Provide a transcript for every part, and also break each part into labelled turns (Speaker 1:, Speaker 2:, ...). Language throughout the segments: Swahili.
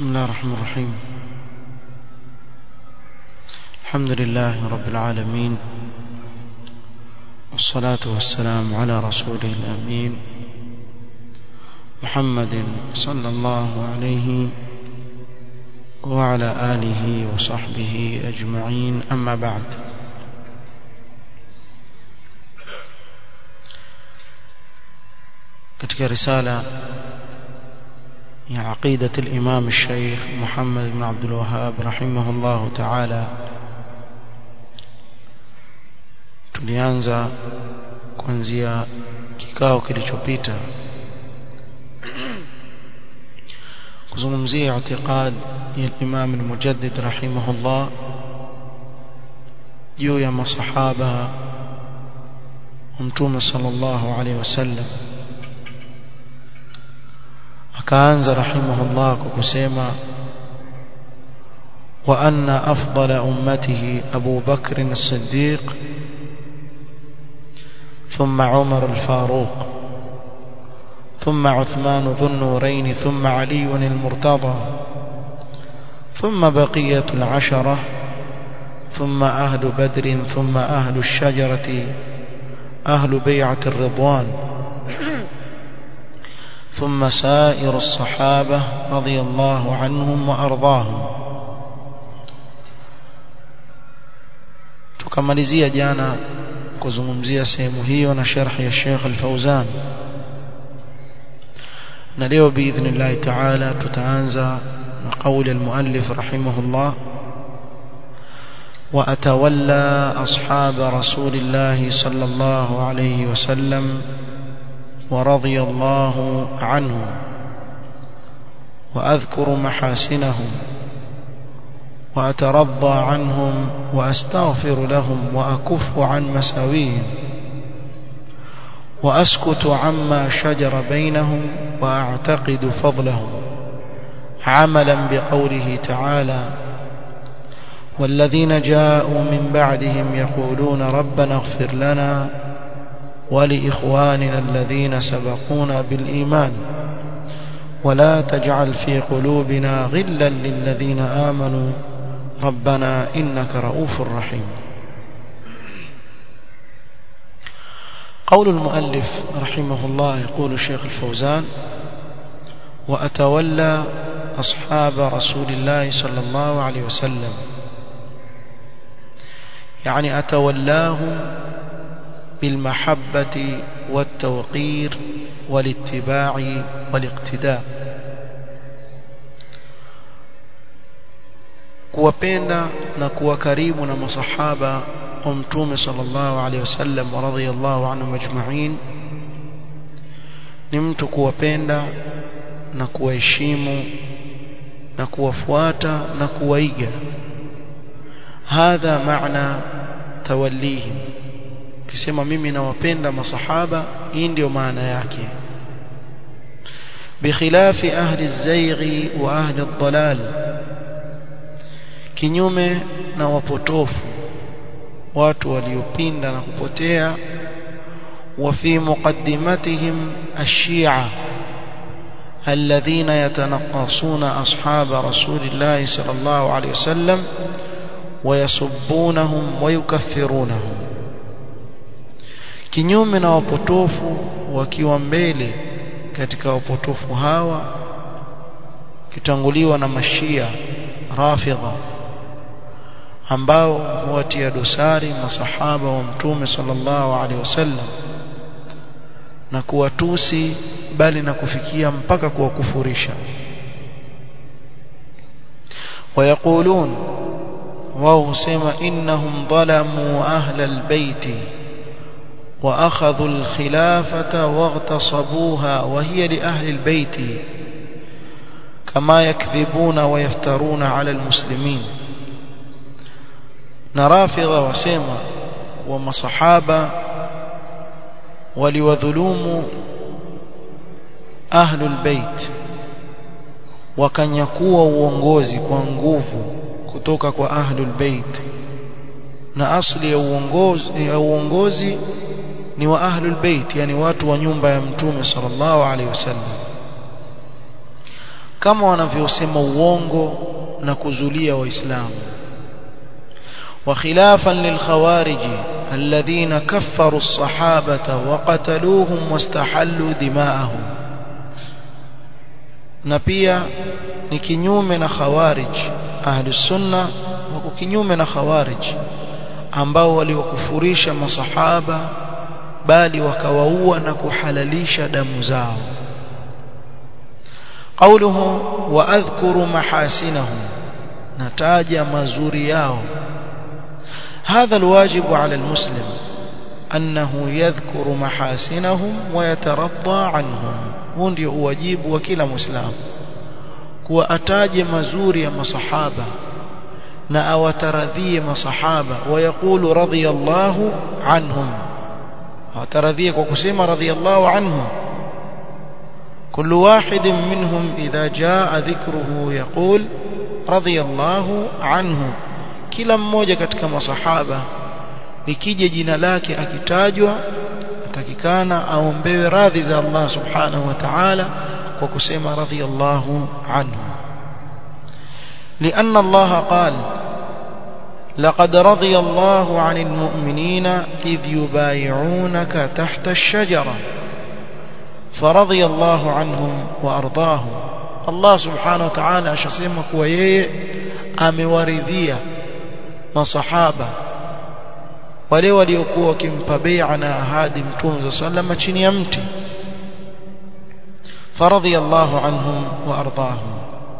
Speaker 1: بسم الله الرحمن الرحيم الحمد لله رب العالمين والصلاة والسلام على رسوله الأمين محمد صلى الله عليه وعلى آله وصحبه أجمعين أما بعد katika risala ya aqidat al-imam al-shaykh Muhammad ibn Abdul Wahhab rahimahullah ta'ala tulianza kuanzia kikao kilichopita kuzungumzia i'tiqad ya Imam al-Mujaddid rahimahullah juu ya masahaba Mtume sallallahu alaihi wasallam akaanza rahimahullah kwa kusema wa anna afdala ummatihi Abu Bakr as-Siddiq ثم عمر الفاروق ثم عثمان ذو النورين ثم علي المرتضى ثم بقية العشرة ثم أهل بدر ثم أهل الشجرة أهل بيعة الرضوان ثم سائر الصحابة رضي الله عنهم وأرضاهم tukamalizia jana kuzungumzia sehemu hiyo na sharhi ya Sheikh Al-Fauzan na leo biidhnillah ta'ala tutaanza na kauli al-muallif rahimahullah wa atawalla ashab rasulillah sallallahu alayhi wasallam ورضي الله عنهم وأذكر محاسنهم وأترضى عنهم وأستغفر لهم وأكف عن مساويهم وأسكت عما شجر بينهم وأعتقد فضلهم عملا بقوله تعالى والذين جاءوا من بعدهم يقولون ربنا اغفر لنا ولإخواننا الذين سبقونا بالإيمان ولا تجعل في قلوبنا غلا للذين آمنوا ربنا إنك رؤوف رحيم قول المؤلف رحمه الله يقول الشيخ الفوزان وأتولى أصحاب رسول الله صلى الله عليه وسلم يعني أتولاهم بالمحبة والتوقير والاتباع والاقتداء kuwapenda na kuwa karibu na masahaba wa mtume sallallahu alaihi wasallam wa radhiyallahu anhum ajma'in ni mtu kuwapenda na kuwaheshimu na kuwafuata na kuwaiga hadha maana tawallihim ukisema mimi nawapenda masahaba hii ndio maana yake bikhilafi ahli az-zayghi wa ahli ad-dalal kinyume na wapotofu watu waliopinda na kupotea wa fi muqaddimatihim ash-shi'a الذين يتنقصون أصحاب رسول الله صلى الله عليه وسلم ويسبونهم ويكفرونهم kinyume na wapotofu wakiwa mbele katika wapotofu hawa kitanguliwa na mashia rafidha ambao huwatia dosari masahaba wa mtume sallallahu alaihi wasallam na kuwatusi bali na kufikia mpaka kuwakufurisha ويقولون وهو سما إنهم ظلموا أهل البيت وأخذوا الخلافة واغتصبوها وهي لأهل البيت كما يكذبون ويفترون على المسلمين نرافض وسيما وما صحابة ولوذلوم أهل البيت wakanyakua uongozi kwa nguvu kutoka kwa ahlul bait na asli ya uongozi ya uongozi ni wa ahlul bait yani watu wa nyumba ya mtume sallallahu alaihi wasallam kama wanavyosema uongo na kuzulia waislamu وخلافا للخوارج الذين كفروا الصحابة وقتلوهم واستحلوا دماءهم na pia ni kinyume na khawarij ahli sunna wako kinyume na khawarij ambao waliwakufurisha masahaba bali wakawaua na kuhalalisha damu zao قوله واذكر محاسنهم نتاج مزوري yao هذا الواجب على المسلم أنه يذكر محاسنهم ويترضى عنهم huu ndio uwajibu wa kila muislamu kuwa ataje mazuri ya masahaba na awataradhie masahaba wayaqulu radiyallahu anhum awataradhie kwa kusema radiyallahu anhum كل واحد منهم إذا جاء ذكره يقول رضي الله عنه kila mmoja katika masahaba ikija jina lake akitajwa atakikana aombewe radhi za Allah subhanahu wa ta'ala kwa kusema radhiyallahu anhu لأن الله قال لقد رضي الله عن المؤمنين إذ يبايعونك تحت الشجرة فرضي الله عنهم وأرضاهم الله سبحانه وتعالى أشسمك ويي أمورذية masahaba wale waliokuwa wakimpa bai'a na ahadi mtume sallama chini ya mti faradhi Allahu anhum wa ardahum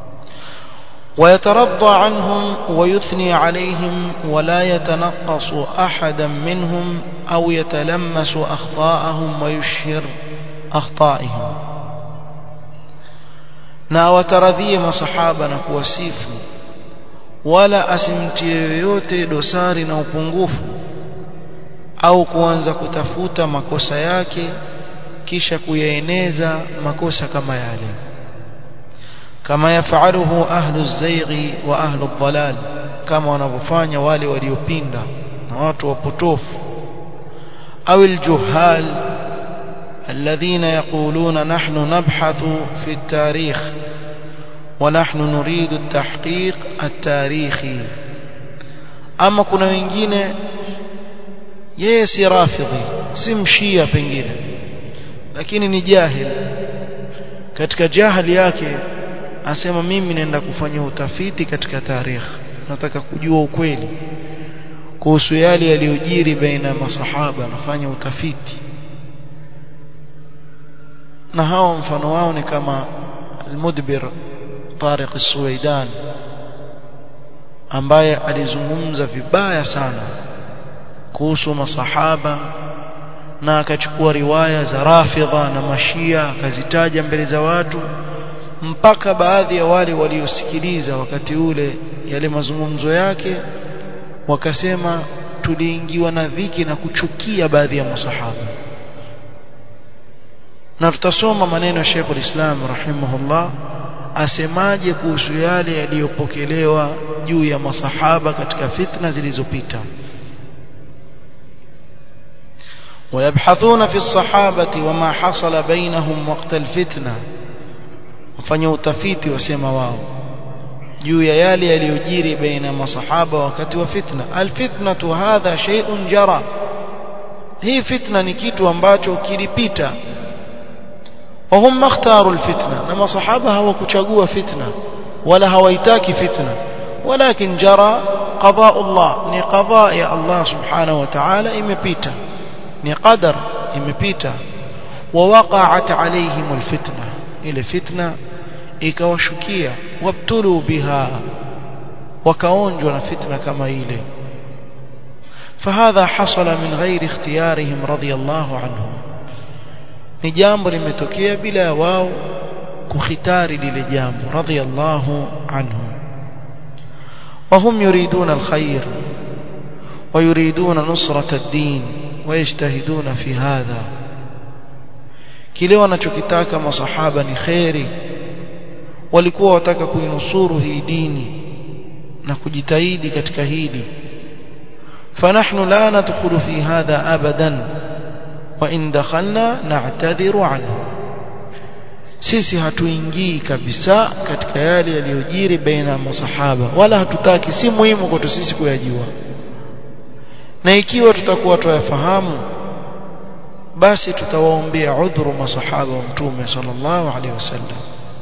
Speaker 1: ويترضى عنهم ويثني عليهم ولا يتنقص أحدا منهم أو يتلمس أخطاءهم ويشهر أخطائهم na wataradhie masahaba na kuwasifu wala asimtie yoyote dosari na upungufu au kuanza kutafuta makosa yake kisha kuyaeneza makosa kama yale kama yafaluhu ahlu zaighi wa ahlu dhalal kama wanavyofanya wale waliopinda na watu wapotofu au aljuhal الذين يقولون نحن نبحث في التاريخ ونحن نريد التحقيق التاريخي ama kuna wengine yeye si rafidhi si mshia pengine lakini ni jahil katika jahili yake asema mimi naenda kufanya utafiti katika tarikh nataka kujua ukweli kuhusu yale yaliyojiri baina ya masahaba nafanya utafiti na hao mfano wao ni kama al-Mudbir Tariq al-Suwaidan ambaye alizungumza vibaya sana kuhusu masahaba na akachukua riwaya za Rafidha na Mashia akazitaja mbele za watu mpaka baadhi ya wale waliosikiliza wakati ule yale mazungumzo yake wakasema tuliingiwa na dhiki na kuchukia baadhi ya masahaba na tutasoma maneno ya Sheikh al-Islam rahimahullah asemaje kuhusu yale yaliyopokelewa juu ya masahaba katika fitna zilizopita ويبحثون في الصحابة وما حصل بينهم وقت الفتنة wafanya utafiti wasema wao juu ya yale yaliyojiri baina masahaba wakati wa fitna alfitnatu hadha shay'un jara hii fitna ni kitu ambacho kilipita وهم اختاروا الفتنة نما صحابة هو كتشاقوا فتنة ولا هويتاك فتنة ولكن جرى قضاء الله ني قضاء يا الله سبحانه وتعالى إمبيتا ني قدر إمبيتا ووقعت عليهم الفتنة إلى فتنة ikawashukia wabtulu biha wakaonjwa na fitna kama ile فهذا حصل من غير اختيارهم رضي الله عنهم ni jambo limetokea bila wao kukhitari lile jambo radhiyallahu anhum وهم يريدون الخير ويريدون نصرة الدين ويجتهدون في هذا kile wanachokitaka masahaba ni khairi walikuwa wataka kuinusuru hii dini na kujitahidi katika hili فنحن لا ندخل في هذا ابدا وإن دخلنا نعتذر عنه sisi hatuingii kabisa katika yale yaliyojiri baina ya masahaba wala hatutaki si muhimu kwetu sisi kuyajua na ikiwa tutakuwa tuyafahamu basi tutawaombea udhuru masahaba wa mtume sallallahu alaihi wasallam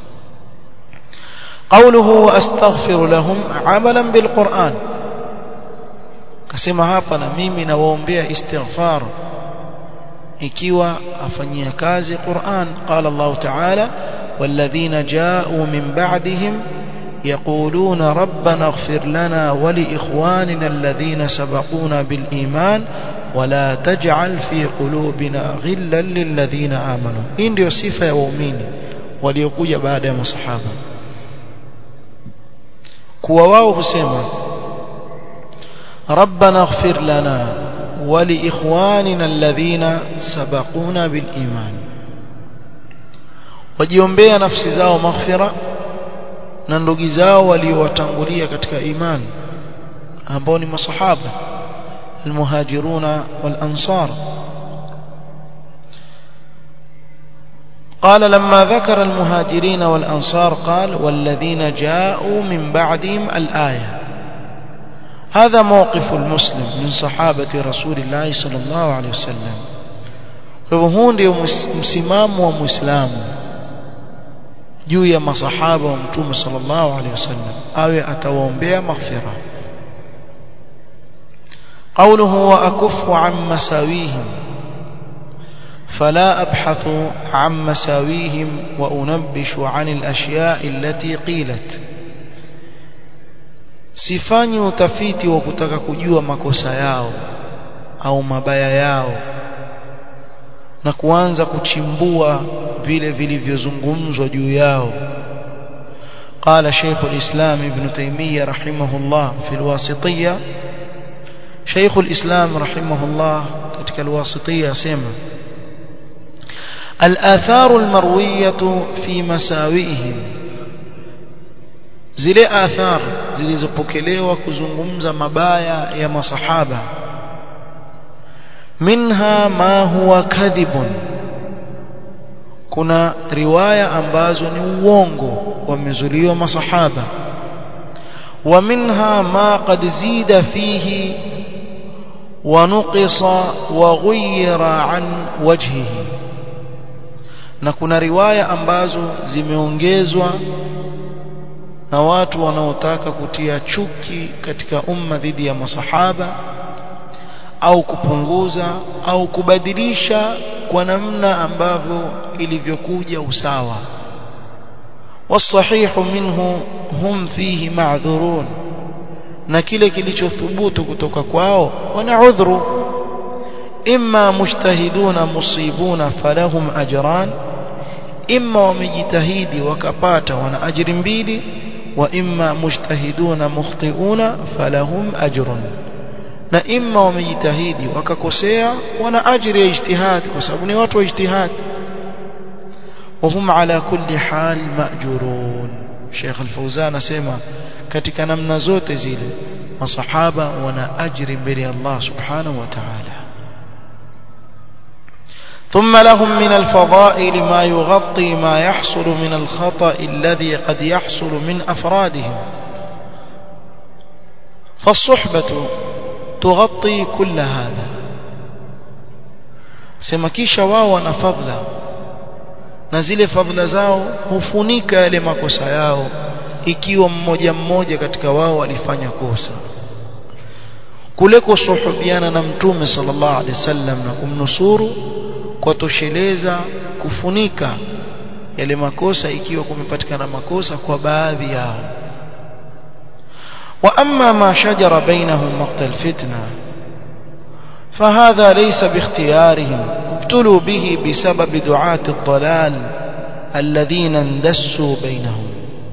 Speaker 1: قوله واستغفر لهم عملا بالقران kasema hapa na mimi nawaombea istighfar ikiwa afanyia kazi Qur'an qala Allah ta'ala والذين جاءوا من بعدهم يقولون ربنا اغفر لنا ولإخواننا الذين سبقونا بالإيمان ولا تجعل في قلوبنا غلا للذين آمنوا إن ديو صفة يا waumini waliokuja baada ya masahaba kuwa wao husema ربنا اغفر لنا ولإخواننا الذين سبقونا بالإيمان wajiombea nafsi zao maghfira na ndugu zao waliowatangulia katika iman ambao ni masahaba almuhajiruna walansar قال لما ذكر المهاجرين والأنصار قال والذين جاءوا من بعدهم الآية هذا موقف المسلم من صحابة رسول الله صلى الله عليه وسلم وهو ndio msimamo wa muislamu juu ya masahaba wa mtume sallallahu alaihi wasallam awe atawaombea maghfira قوله وأكف عن مساويهم فلا أبحث عن مساويهم وأنبش عن الأشياء التي قيلت sifanyi utafiti wa kutaka kujua makosa yao au mabaya yao na kuanza kuchimbua vile vilivyozungumzwa juu yao قال شيخ الإسلام ابن تيمية رحمه الله في الواسطية شيخ الإسلام رحمه الله ketika الواسطية سيما الآثار المروية في مساوئهم zile athar zilizopokelewa kuzungumza mabaya ya masahaba minha ma huwa kadhibun kuna riwaya ambazo ni uongo wamezuliwa masahaba wa minha ma qad zida fihi wa nuqisa wa ghayra an wajhihi na kuna riwaya ambazo zimeongezwa na watu wanaotaka kutia chuki katika umma dhidi ya masahaba au kupunguza au kubadilisha kwa namna ambavyo ilivyokuja usawa wasahihu minhu hum fihi ma'dhurun na kile kilichothubutu kutoka kwao wana udhuru imma mujtahiduna musibuna falahum ajran imma wamejitahidi wakapata wana ajiri mbili wa imma mujtahiduna mukhtiuna falahum ajrun na imma wamejitahidi wakakosea wana ajiri ya ijtihad kwa sababu ni watu wa ijtihad وهم على كل حال مأجورون شيخ الفوزان اسمع katika namna zote zile masahaba wana ajri mbele ya Allah subhanahu wa ta'ala ثم لهم من الفضائل ما يغطي ما يحصل من الخطأ الذي قد يحصل من أفرادهم فالصحبة تغطي كل هذا سمكيش واو فضلا نزل فضل زاو hufunika yale makosa yao ikiwa mmoja mmoja katika wao alifanya kosa kule kusuhubiana na mtume sallallahu alaihi wasallam na kumnusuru kwa tosheleza kufunika yale makosa ikiwa kumepatikana makosa kwa baadhi yao wa amma ma shajara bainahum maqtal fitna فهذا ليس باختيارهم ابتلوا به بسبب دعاة الضلال الذين اندسوا بينهم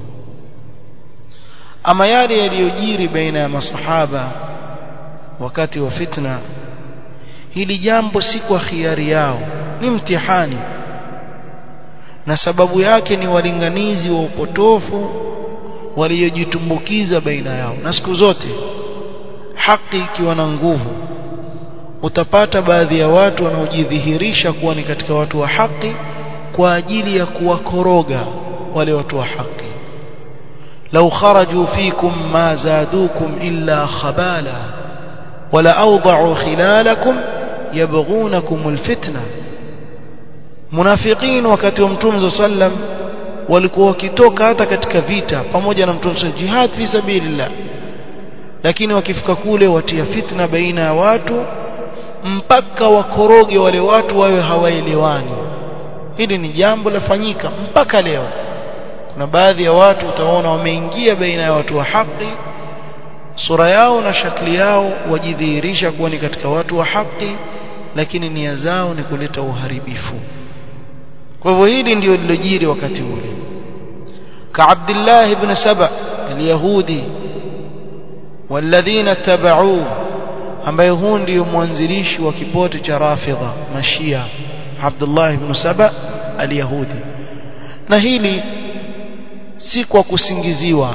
Speaker 1: أما يالي يليجيري بين مصحابة wakati wa fitna hili jambo si kwa khiari yao ni mtihani na sababu yake ni walinganizi wa upotofu waliojitumbukiza baina yao na siku zote haki ikiwa na nguvu utapata baadhi ya watu wanaojidhihirisha kuwa ni katika watu wa haki kwa ajili ya kuwakoroga wale watu wa haki law kharaju fikum ma zadukum illa khabala wala awda'u khilalakum yabghunakum alfitna munafiqin wakati wa mtume sallam walikuwa wakitoka hata katika vita pamoja na mtume jihad fi sabilillah lakini wakifika kule watia fitna baina ya watu mpaka wakoroge wale watu wawe hawaelewani hili ni jambo lafanyika mpaka leo kuna baadhi ya watu utaona wameingia baina ya watu wa haki sura yao na shakli yao wajidhihirisha kuwa ni katika watu wa haki lakini nia zao ni kuleta uharibifu kwa hivyo hili ndio lilojiri wakati ule ka Abdullah ibn Saba al-Yahudi walladhina tabauhu ambaye huu ndio mwanzilishi wa kipote cha Rafidha Mashia Abdullah ibn Saba al-Yahudi na hili si kwa kusingiziwa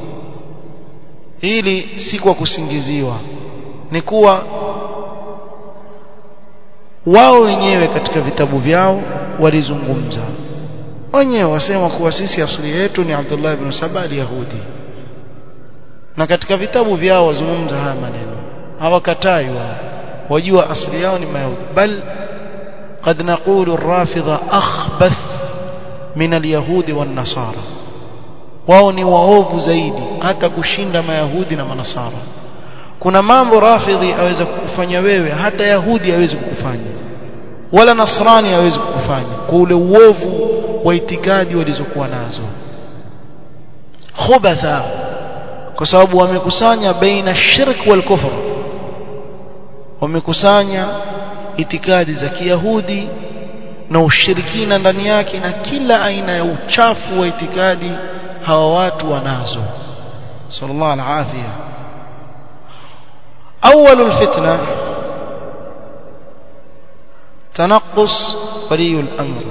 Speaker 1: hili si kwa kusingiziwa ni kuwa wao wenyewe katika vitabu vyao walizungumza wenyewe wasema kuwa sisi asili yetu ni Abdullah ibn Saba al-Yahudi na katika vitabu vyao wazungumza haya maneno hawakatai wao wajua asili yao ni mayahudi bal قد نقول الرافضة أخبث من اليهود والنصارى wao ni waovu zaidi hata kushinda mayahudi na manasara kuna mambo rafidhi aweza kukufanya wewe hata yahudi hawezi kukufanya wala nasrani hawezi kukufanya kwa ule uovu wa itikadi walizokuwa nazo khubatha kwa sababu wamekusanya baina shirk wal kufr wamekusanya itikadi za kiyahudi na ushirikina ndani yake na kila aina ya uchafu wa itikadi hawa watu wanazo sallallahu alafia أول الفتنة تنقص ولي الأمر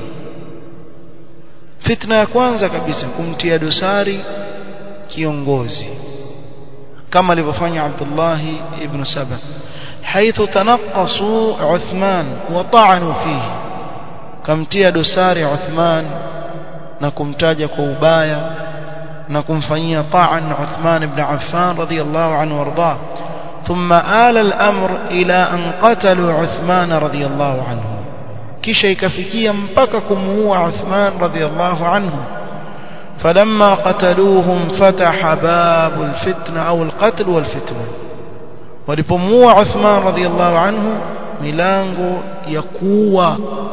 Speaker 1: فتنة ya kwanza kabisa kumtia dosari kiongozi kama alivyofanya Abdullah ibn Saba حيث تنقصوا عثمان وطعنوا فيه kamtia dosari Uthman na kumtaja kwa ubaya na kumfanyia ta'an Uthman ibn Affan radiyallahu anhu warda ثم آل الأمر إلى أن قتلوا عثمان رضي الله عنه kisha ikafikia mpaka kumuua Uthman radhiyallahu anhu فلما قتلوهم فتح باب الفتنة أو القتل والفتنة walipomuua Uthman radhiyallahu anhu milango ya kuua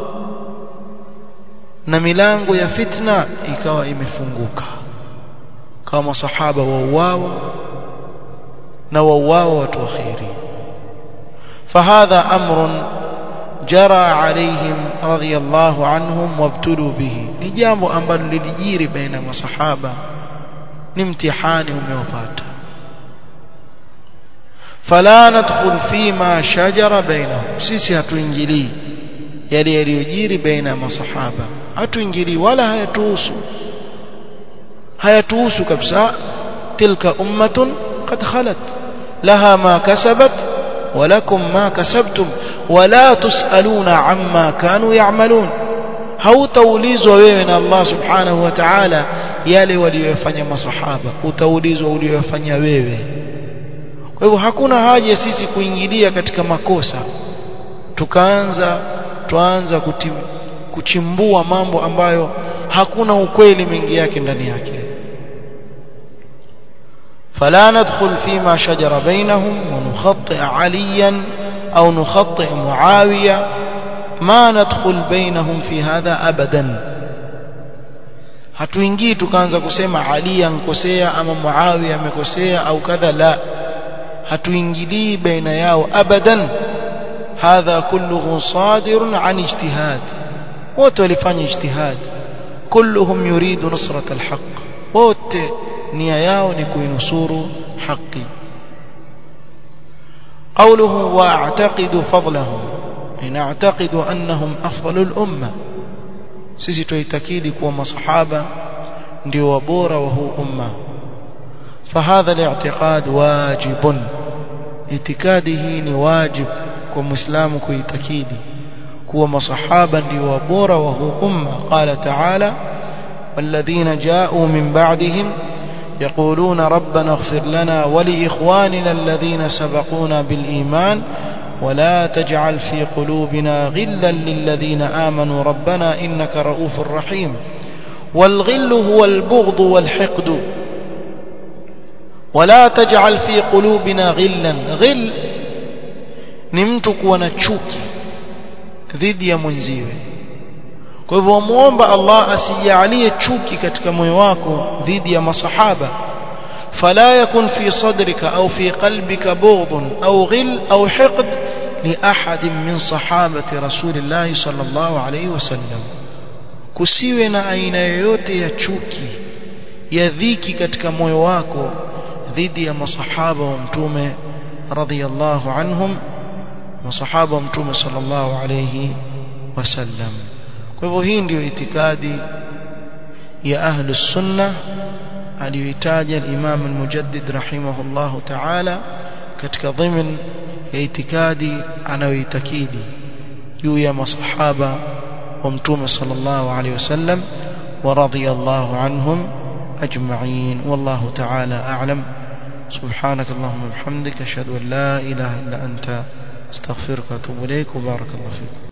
Speaker 1: na milango ya fitna ikawa imefunguka kama masahaba wauawa na wauawa watu wakhiri فهذا أمر جرى عليهم رضي الله عنهم وابتلوا به ni jambo ambalo lilijiri baina masahaba ni mtihani umewapata فلا ندخل فيما شجر بينهم sisi hatuingilii yale yaliyojiri baina masahaba hatuingilii wala hayatuhusu hayatuhusu kabisa tilka ummatun qad khalat laha ma kasabat ولكم ما كسبتم ولا تسألون عما كانوا يعملون hautaulizwa wewe na Allah subhanahu wa ta'ala yale waliyofanya masahaba utaulizwa uliyofanya wewe kwa hivyo hakuna haja sisi kuingilia katika makosa tukaanza tuanza kutim, kuchimbua mambo ambayo hakuna ukweli mengi yake ndani yake فلا ندخل فيما شجر بينهم ونخطئ عليا أو نخطئ معاوية ما ندخل بينهم في هذا أبدا hatuingii tukaanza kusema Ali ankosea ama Muawiya amekosea au kadha la hatuingilii baina yao abadan hadha kulluhu sadirun an ijtihad wote walifanya ijtihad kulluhum yuridu nusrat alhaq wote nia yao ni kuinusuru haki قوله واعتقد فضلهم ان اعتقد انهم افضل الامه sisi tuitakidi kuwa masahaba ndio wabora wa huu umma فهذا الاعتقاد واجب itikadi hii ni wajib kwa muislamu kuitakidi kuwa masahaba ndio wabora wa huu umma qala ta'ala والذين جاءوا من بعدهم يقولون ربنا اغفر لنا ولإخواننا الذين سبقونا بالإيمان ولا تجعل في قلوبنا غلا للذين آمنوا ربنا إنك رؤوف رحيم والغل هو البغض والحقد ولا تجعل في قلوبنا غلا غل نمتك ونتشوك ضد يا منزيوه kwa hivyo muomba Allah asijalie chuki katika moyo wako dhidi ya masahaba fala yakun fi sadrika au fi qalbika bughd au ghil au hiqd li ahad min sahabati rasulillah sallallahu alayhi wasallam kusiwe na aina yoyote ya chuki ya dhiki katika moyo wako dhidi ya masahaba wa mtume radhiyallahu anhum masahaba wa mtume sallallahu alayhi wasallam kwa hivyo hii ndiyo itikadi ya ahlu sunna aliyoitaja al-Imam al-Mujaddid rahimahullahu ta'ala katika dhimin ya itikadi anayoitakidi juu ya masahaba wa mtume sallallahu alayhi wasallam wa radiyallahu anhum ajma'in wallahu ta'ala a'lam سبحانك اللهم وبحمدك اشهد ان لا اله الا انت استغفرك واتوب اليك وبارك الله فيك